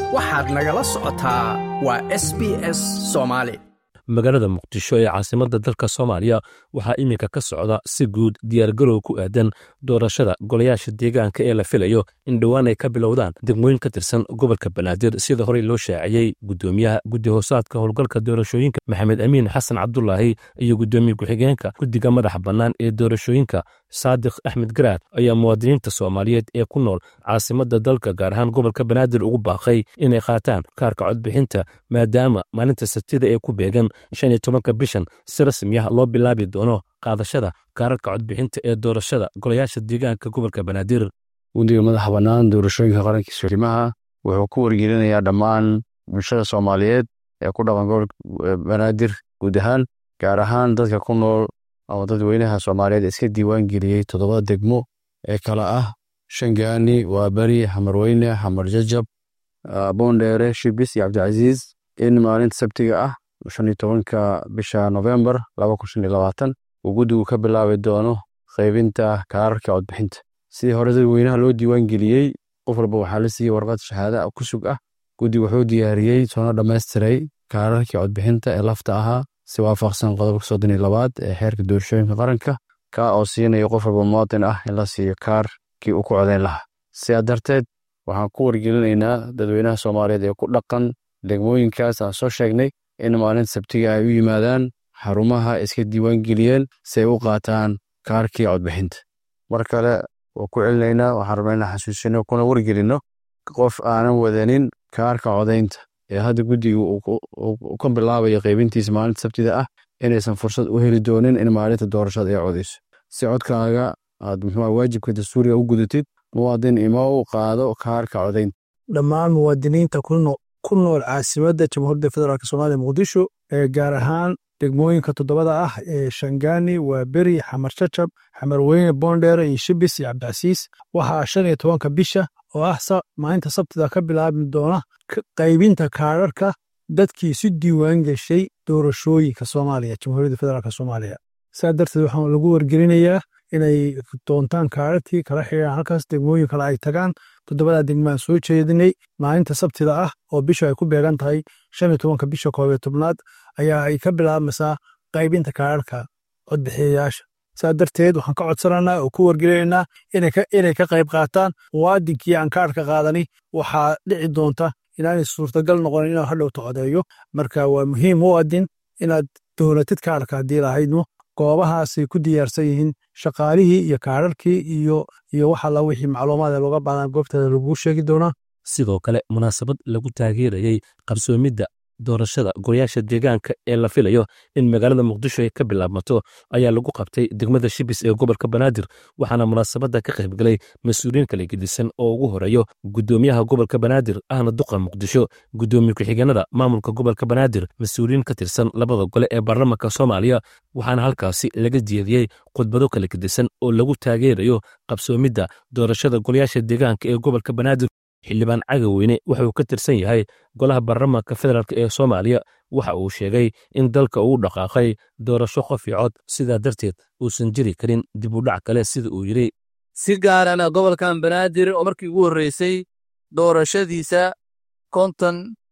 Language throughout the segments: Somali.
waxaad nagala socotaa waa s b s soomaali magaalada muqdisho ee caasimadda dalka soomaaliya waxaa iminka ka socda si guud diyaargarow ku aadan doorashada golayaasha deegaanka ee la filayo in dhowaan ay ka bilowdaan degmooyin ka tirsan gobolka banaadir sida horey loo shaaciyey guddoomiyaha guddi hoosaadka howlgalka doorashooyinka maxamed amiin xasan cabdulaahi iyo guddoomiye ku-xigeenka guddiga madaxa bannaan ee doorashooyinka saadiq axmed garaad ayaa muwaadiniinta soomaaliyeed ee ku nool caasimadda dalka gaar ahaan gobolka banaadir ugu baaqay inay qaataan kaarka codbixinta maadaama maalinta sabtida ee ku beegan shan iyo tobanka bishan si rasmi ah loo bilaabi doono qaadashada kaararka codbixinta ee doorashada golayaasha deegaanka gobolka banaadir guddiga madaxa bannaan doorashooyinka qaranka surimaha wuxuu ku wargelinayaa dhammaan bulshada soomaaliyeed ee ku dhaqan gobolka banaadir guud ahaan gaar ahaan dadka ku nool ama dadweynaha soomaaliyeed iska diiwaan geliyey toddobada degmo ee kala ah shangaani waaberi xamarweyne xamar jajab boondheere shibis iyo cabdicasiis in maalinta sabtiga ah shan iyo tobanka bisha novembar laba kun shan iyo labaatan uu guddigu ka bilaabi doono qaybinta kaararka codbixinta sidii hore dadweynaha loo diiwaan geliyey qof walba waxaa la siiyey warqad shahaada ku sug ah guddigu wuxuu diyaariyey soona dhammaystiray kaararkii codbixinta ee lafta ahaa si waafaqsan qodobka soddon iyo labaad ee xeerka doorashooyinka qaranka ka oo siinaya qof walba muwaadin ah in la siiyo kaarkii uu ku codayn lahaa sidaa darteed waxaan ku wargelinaynaa dadweynaha soomaaliyeed ee ku dhaqan degmooyinkaas aan soo sheegnay in maalinta sabtiga ay u yimaadaan xarumaha iska diiwaan geliyeen si ay u qaataan kaarkii codbixinta mar kale waa ku celinaynaa waxaan rabnaa inaan xasuusino kuna wargelino qof aanan wadanin kaarka codaynta ee hadda guddiga uu ka bilaabayo qaybintiisa maalinta sabtida ah inaysan fursad u heli doonin in maalinta doorashada ay codayso si codkaaga aad muxuu waajibka dastuuriga u gudatid muwaadin ima u qaado kaarka codaynta dhammaan muwaadiniinta ku nool caasimadda jamhuuriyadda federaalk soomaaliya muqdisho ee gaar ahaan degmooyinka toddobada ah ee shangaani waa beri xamar jajab xamarweyne boondheere iyo shibis iyo cabdicasiis waxaa shan iyo tobanka bisha oo ah maalinta sabtida ka bilaabi doona qaybinta kaararka dadkii si diiwaan geshay doorashooyinka soomaaliya jamhuuriyadda federaalk soomaaliya saa darteed waxaan lagu wargelinayaa inay doontaan kaararkii kala xiriiraan halkaas degmooyin kale ay tagaan toddobada degmaan soo jeedinay maalinta sabtida ah oo bisha ay ku beegan tahay shan iyo tobanka bisha koob iyo tobnaad ayaa ay ka bilaabmaysaa qaybinta kaararka codbixiyayaasha saa darteed waxaan ka codsananaa oo ku wargelinaynaa inay ka qayb qaataan muwaadinkii aan kaarka qaadani waxaa dhici doonta inaanay suurtagal noqonin inuu hadhowta codeeyo marka waa muhiim muwaadin inaad dowlatid kaarka haddii lahaydno goobahaasay ku diyaarsan yihiin shaqaalihii iyo kaararkii iyo iyo wax alla wixii macluumaad looga baadan goobteeda laguu sheegi doonaa sidoo kale munaasabad lagu taageerayey qabsoomidda doorashada golayaasha deegaanka ee la filayo in magaalada muqdisho ay ka bilaabmato ayaa lagu qabtay degmada shibis ee gobolka banaadir waxaana munaasabadda ka qaybgalay mas-uuliyiin kala gedisan oo ugu horeeyo guddoomiyaha gobolka banaadir ahna duqa muqdisho guddoomiye ku-xigeenada maamulka gobolka banaadir mas-uuliyiin ka tirsan labada gole ee baarlamaanka soomaaliya waxaana halkaasi laga jeediyey khudbado kala gedisan oo lagu taageerayo qabsoomidda doorashada golayaasha deegaanka ee gobolka banaadir xildhibaan cagaweyne wuxuu ka tirsan yahay golaha baarlamaanka federaalk ee soomaaliya waxa uu sheegay in dalka uu dhaqaaqay doorasho qof iyo cod sidaa darteed uusan jiri karin dib u dhac kale sida uu yidhi si gaarana gobolkan banaadir oo markii ugu horreysay doorashadiisa konton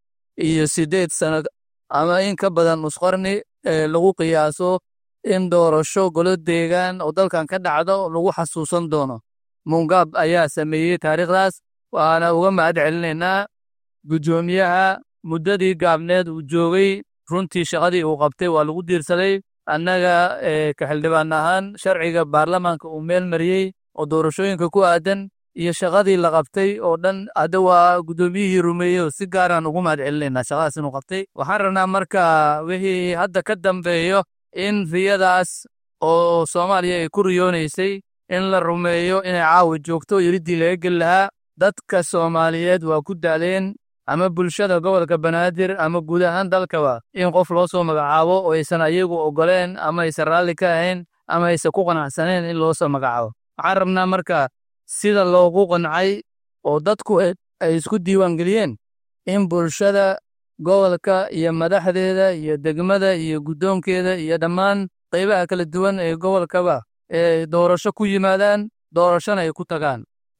iyo siddeed sannad ama in ka badan nusqarni ee lagu qiyaaso in doorasho golo deegaan oo dalkan ka dhacdo lagu xasuusan doono mungaab ayaa sameeyey taariikhdaas waxaana uga mahad celinaynaa guddoomiyaha muddadii gaabneed uu joogay runtii shaqadii uu qabtay waa lagu diirsaday annaga ka xildhibaan ahaan sharciga baarlamaanka uu meel mariyey oo doorashooyinka ku aadan iyo shaqadii la qabtay oo dhan hadda waa guddoomiyihii rumeeyey oo si gaaraan ugu mahad celinaynaa shaqadaas inuu qabtay waxaan rabnaa marka wixii hadda ka dambeeyo in riyadaas oo soomaaliya ay ku riyoonaysay in la rumeeyo inay caawa joogto yiriddii laga geli lahaa dadka soomaaliyeed waa ku daaleen ama bulshada gobolka banaadir ama guud ahaan dalkaba in qof loo soo magacaabo oo aysan ayagu ogoleen ama aysan raalli ka ahayn ama aysan ku qanacsaneen in loo soo magacaabo waxaan rabnaa marka sida loogu qancay oo dadku ay isku diiwaangeliyeen in bulshada gobolka iyo madaxdeeda iyo degmada iyo guddoonkeeda iyo dhammaan qaybaha kala duwan ee gobolkaba ee doorasho ku yimaadaan doorashona ay ku tagaan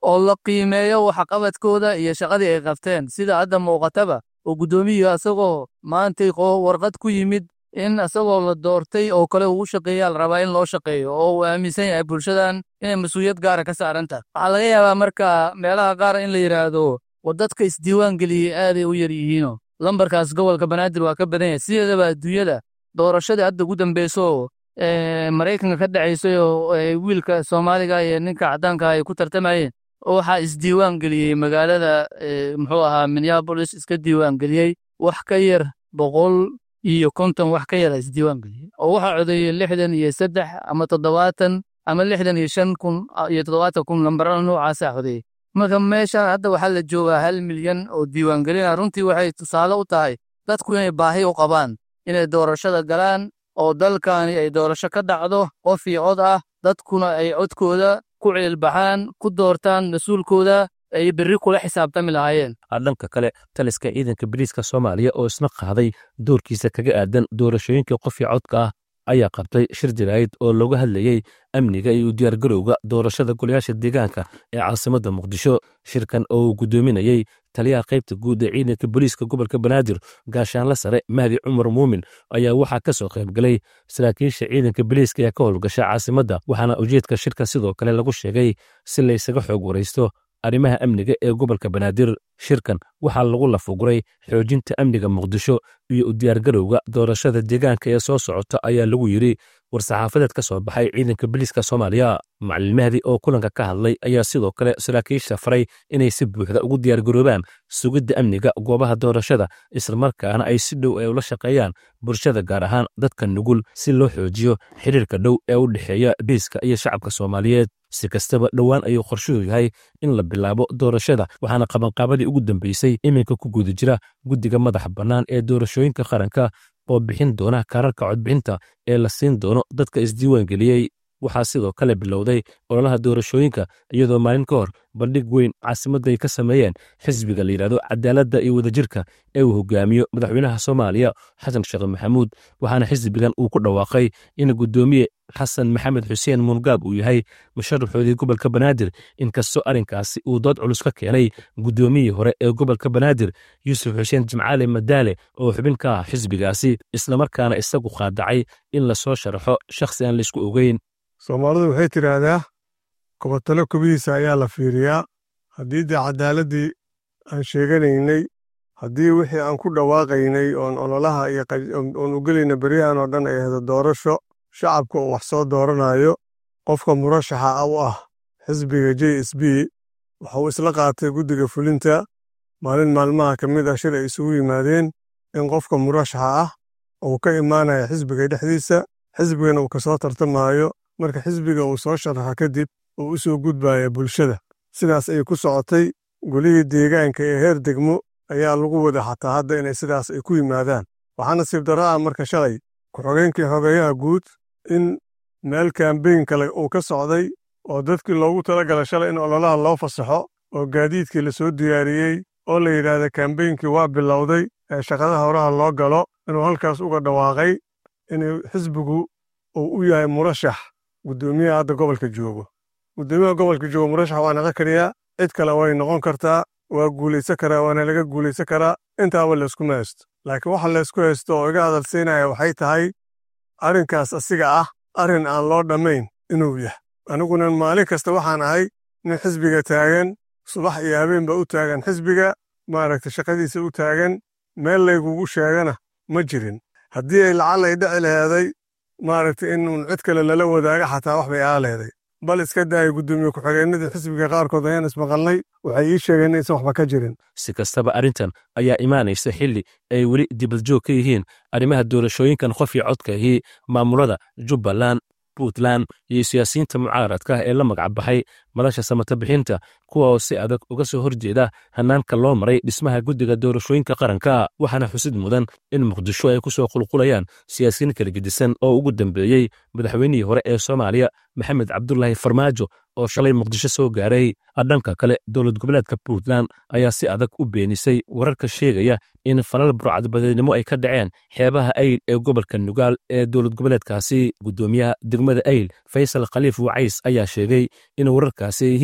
oo la qiimeeyo waxqabadkooda iyo shaqadii ay qabteen sida hadda muuqataba oo guddoomiyiga isagoo maantay warqad ku yimid in isagoo la doortay oo kale uu shaqeeya la rabaa in loo shaqeeyo oo uu aaminsan yahay bulshadan inay mas-uuliyad gaara ka saaran tahay waxaa laga yaabaa marka meelaha qaar in la yidhaahdo war dadka isdiiwaan geliyey aaday u yar yihiino lambarkaas gobolka banaadir waa ka badan yahay sideedaba adduunyada doorashadii hadda ugu dambeyso maraykanka ka dhacaysay oo wiilka soomaaliga iyo ninka caddaanka ay ku tartamayeen waxaa isdiiwaan geliyey magaalada muxuu ahaa minneabolis iska diiwaan geliyey wax ka yar boqol iyo konton wax ka yara isdiiwaan geliyey oo waxaa codeeyey lixdan iyo saddex ama toddobaatan ama lixdan iyo shan kun iyo toddobaatan kun lambarada noocaasaa codeeyey marka meeshan hadda waxaa la joogaa hal milyan oo diiwaangelina runtii waxay tusaale u tahay dadku inay baahi u qabaan inay doorashada galaan oo dalkani ay doorasho ka dhacdo qof iyo cod ah dadkuna ay codkooda ku ciilbaxaan ku doortaan mas-uulkooda ay berri kula xisaabtami lahaayeen dhanka kale taliska ciidanka bariiska soomaaliya oo isna qaaday doorkiisa kaga aadan doorashooyinka qofii codka ah ayaa qabtay shir jiraayid oo looga hadlayey amniga iyo diyaargarowga doorashada golayaasha deegaanka ee caasimadda muqdisho shirkan oo uu guddoominayey taliyaha qaybta guud ee ciidanka booliiska gobolka banaadir gaashaanla sare mahdi cumar muumin ayaa waxaa ka soo qaybgalay saraakiisha ciidanka boliiska ee ka howlgasha caasimadda waxaana ujeedka shirka sidoo kale lagu sheegay si laysaga xoog waraysto arrimaha amniga ee gobolka banaadir shirkan waxaa lagu lafuguray xoojinta amniga muqdisho iyo u diyaargarowga doorashada deegaanka ee soo socota ayaa lagu yidhi war-saxaafadeed ka soo baxay ciidanka boliiska soomaaliya macalin mahdi oo kulanka ka hadlay ayaa sidoo kale saraakiisha faray inay si buuxda ugu diyaargaroobaan sugidda amniga goobaha doorashada islamarkaana ay si dhow ay ula shaqeeyaan bulshada gaar ahaan dadka nugul si loo xoojiyo xiriirka dhow ee u dhexeeya biiska iyo shacabka soomaaliyeed si kastaba dhowaan ayuu qorshuhu yahay in la bilaabo doorashada waxaana qabanqaabadii ugu dambeysay iminka ku guda jira guddiga madaxa bannaan ee doorashooyinka qaranka oo bixin doona kaararka codbixinta ee la siin doono dadka isdiiwaan geliyey waxaa sidoo kale bilowday ololaha doorashooyinka iyadoo maalin ka hor bandhig weyn caasimadda ay ka sameeyeen xisbiga la yidhahdo cadaaladda iyo wadajirka ee uu hogaamiyo madaxweynaha soomaaliya xasan sheekh maxamuud waxaana xisbigan uu ku dhawaaqay in guddoomiye xasan maxamed xuseen muungaab uu yahay musharaxoodii gobolka banaadir inkastoo arrinkaasi uu dood culus ka keenay guddoomiyii hore ee gobolka banaadir yuusuf xuseen jimcaale madaale oo xubin ka ah xisbigaasi islamarkaana isagu qaadacay in lasoo sharaxo shakhsi aan laysku ogeyn soomaalidu waxay tidhaahdaa kobatalo kobihiisa ayaa la fiiriyaa haddii dee caddaaladdii aan sheeganaynay haddii wixii aan ku dhawaaqaynay oon ololaha iyo oon u gelayna beryahan oo dhan ay ahdo doorasho shacabka uu wax soo dooranayo qofka murashaxa u ah xisbiga j s b waxauu isla qaatay guddiga fulinta maalin maalmaha ka mid ah shir ay isugu yimaadeen in qofka murashaxa ah uu ka imaanaya xisbiga dhexdiisa xisbigana uu kasoo tartamaayo marka xisbiga uu soo sharaxo kadib uu u soo gudbaya bulshada sidaas ayay ku socotay golihii deegaanka ee heer degmo ayaa lagu wada xataa hadda inay sidaas ay ku yimaadaan waxaa nasiib darro ah marka shalay ku-xogeenkii xogeeyaha guud in meel kambeyn kale uu ka socday oo dadkii loogu talagala shalay in ololaha loo fasaxo oo gaadiidkii la soo diyaariyey oo la yidhaahda kambeynkii waa bilowday ee shaqadaha horaha loo galo inuu halkaas uga dhawaaqay in xisbigu uu u yahay murashax guddoomiyaha hadda gobolka joogo guddoomiyaha gobolka joogo murashax waa naqa kariyaa cid kale way noqon kartaa waa guulaysan karaa waana laga guulaysan karaa intaaba layskuma haysto laakiin waxa laysku haysto oo iga hadalsiinaya waxay tahay arrinkaas asiga ah arrin aan loo dhammayn inuu yahay aniguna maalin kasta waxaan ahay nin xisbiga taagan subax iyo habeenba u taagan xisbiga maaragta shaqadiisa u taagan meel laygugu sheegana ma jirin haddii ay lacal ay dhici laheeday maaragta inuun cid kale lala wadaaga xataa wax bay aa leeday bal iska daaya guddoomiye ku-xigeenadii xisbiga qaarkood ayaan ismaqalnay waxay ii sheegeen inaysan waxba ka jirin si kastaba arrintan ayaa imaanaysa xilli ay weli dibadjoog ka yihiin arrimaha doorashooyinkan qofii codka ahi maamulada jubbaland puntland iyo siyaasiyiinta mucaaradka ee la magac baxay madasha samata bixinta kuwa oo si adag uga soo horjeeda hannaanka loo maray dhismaha guddiga doorashooyinka qaranka waxaana xusid mudan in muqdisho ay ku soo qulqulayaan siyaasiyiin kala gedisan oo ugu dambeeyey madaxweynihii hore ee soomaaliya maxamed cabdulaahi farmaajo oo shalay muqdisho soo gaaray dhanka kale dowlad goboleedka puntland ayaa si adag u beenisay wararka sheegaya in falal burcadbadeednimo ay ka dhaceen xeebaha ayl ee gobolka nugaal ee dowlad goboleedkaasi guddoomiyaha degmada ayl faysal khaliif wacays ayaa sheegay in wararkaasi ay yihiin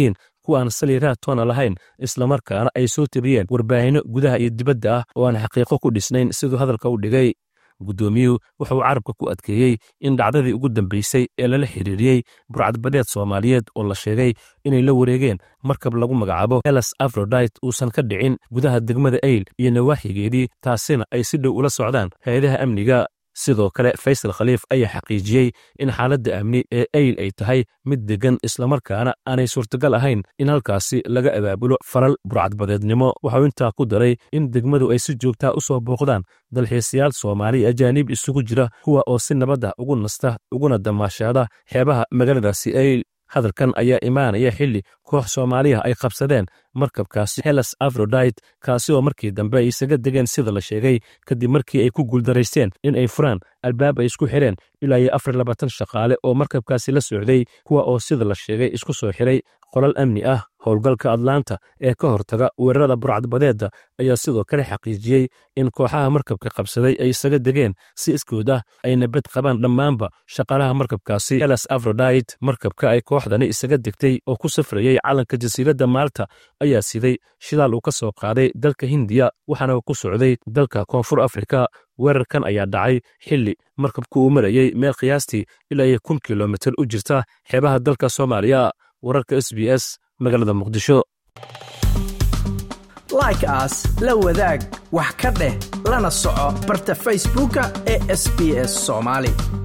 kuwaan saliiraha toona lahayn islamarkaana ay soo tabiyeen warbaahinno gudaha iyo dibadda ah oo aan xaqiiqo ku dhisnayn siduu hadalka u dhigay guddoomiyuhu wuxuu carabka ku adkeeyey in dhacdadii ugu dambaysay ee lala xiriiriyey burcadbadeed soomaaliyeed oo la sheegay inay la wareegeen markab lagu magacaabo helas afrodite uusan ka dhicin gudaha degmada eyl iyo nawaaxigeedii taasina ay si dhow ula socdaan hay-adaha amniga sidoo kale faysal khaliif ayaa xaqiijiyey in xaaladda amni ee eyl ay tahay mid deggan islamarkaana aanay suurtagal ahayn in halkaasi laga abaabulo falal burcadbadeednimo waxau intaa ku daray in degmadu ay si joogtaa u soo booqdaan dalxiisayaal soomaali ajaanib isugu jira kuwa oo si nabadda ugu nasta uguna damaashaada xeebaha magaaladaasi eyl hadalkan ayaa imaanaya xilli koox soomaaliya ay qabsadeen markabkaasi helas afrodite kaasi oo markii dambe ay isaga degeen sida la sheegay kadib markii ay ku guuldaraysteen in ay furaan albaab ay isku xireen ilaa iyo afar labaatan shaqaale oo markabkaasi la socday kuwa oo sida la sheegay isku soo xiray qolal amni ah howlgalka atlaanta ee ka hortaga weerarada burcadbadeedda ayaa sidoo kale xaqiijiyey in kooxaha markabka qabsaday ay isaga degeen si iskood ah ayna bed qabaan dhammaanba shaqaalaha markabkaasi helas afrodite markabka ay kooxdani isaga degtay oo ku safrayey calanka jasiiradda maalta ayaa siday shidaal uu ka soo qaaday dalka hindiya waxaana ku socday dalka koonfur afrika weerarkan ayaa dhacay xilli markabku uu marayey meel qiyaastii ilaa iyo kun kilomitir u jirta xeebaha dalka soomaaliya wararka s b s magaalada muqdisho like aas la wadaag wax ka dheh lana soco barta facebooka ee sb s soomaali